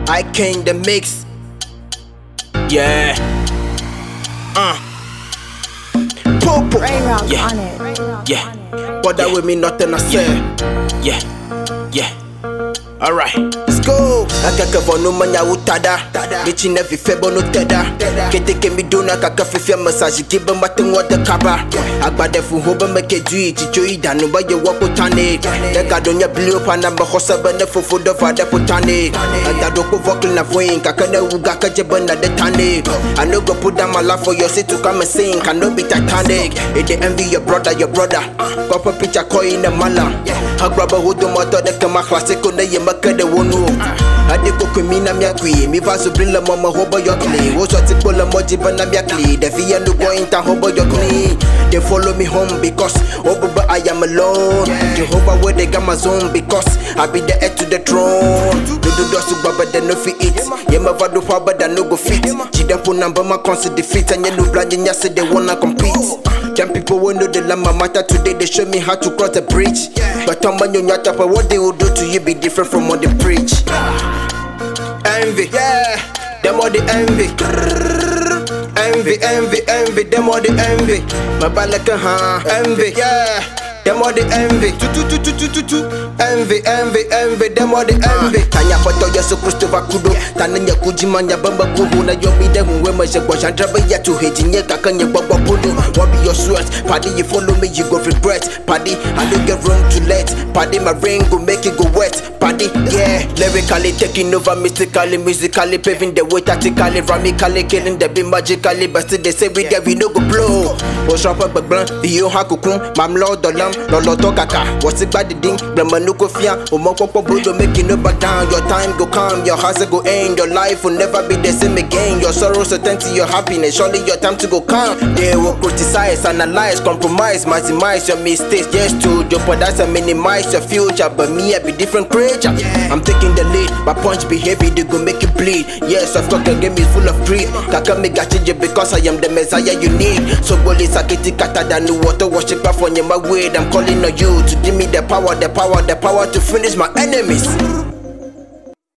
I came the mix. Yeah. Uh. Popo. Ray Rock Yeah. on it. Ray Rock Yeah. on it. But that with me nothing I say. Yeah. Yeah. Alright, let's go. Akaka bono manya utada. Michi na vife bono teda. Kete ke mi dona kaka fifia massage gibe mate ngwa kaba. Agbade fu hobe meke dui chicho idanu ba ye wako tane. Nega donya blue pana ba hosa bene fufu do vade putane. Adado ko vocal na voin kaka na uga ka jebe na de tane. I no go put down my life for your sit to come and sing. Can no be titanic. It they envy your brother, your brother. Papa picture coin the mala. I grab a hood moto de kama classic on the yamaka de wonu. Ade ko kumi na mia kwi mi va so brilla mama hobo yo clean wo so ti pola moji bana mia clean the fi no go inta hobo yo clean they follow me home because obuba I am alone Jehovah where they got my zone because I be the heir to the throne do do do so baba they no fi it yeah my vado pa but no go fit chida po number my consider defeat and you no blind and say they wanna compete them people will know the lama matter today they show me how to cross the bridge but I'm on your nyata but what they will do to you be different from what they preach envy. Yeah, them all the envy. Envy, envy, envy, them all the envy. My balaka, huh? Envy, yeah. Them all the envy. Tu tu tu tu tu tu tu. Envy, envy, envy, them all the envy. Tanya pato yesu Kristo vakudo. Tananya kujimanya bamba kubu na yomi de muwe maje kwa chandra ya tu hiti nye kaka nye baba pulu. What be your sweat? Paddy, you follow me, you go regret. Paddy, I don't get room to let. Paddy, my ring go make it go wet. Paddy, yeah. Lyrically taking over, mystically, musically paving the way, tactically, ramically killing the beat magically. But still they say we there we no go blow. What's up, but blunt? Iyo hakukun, mam lord dolam, lolo to kaka. What's it bad the ding? Blama no go fear. Omo popo brodo making no back down. Your time go come, your hustle go end. Your life will never be the same again. Your sorrows will turn to your happiness. Surely your time to go come. They will criticize, analyze, compromise, maximize your mistakes. Yes, to jeopardize and minimize your future. But me, I be different creature. I'm taking the lead. My punch be heavy, they go make you bleed. Yes, of course, the game is full of greed. Kaka me got you because I am the messiah you need. So goli sakiti kata than water worship for my way. I'm calling on you to give me the power, the power, the power to finish my enemies.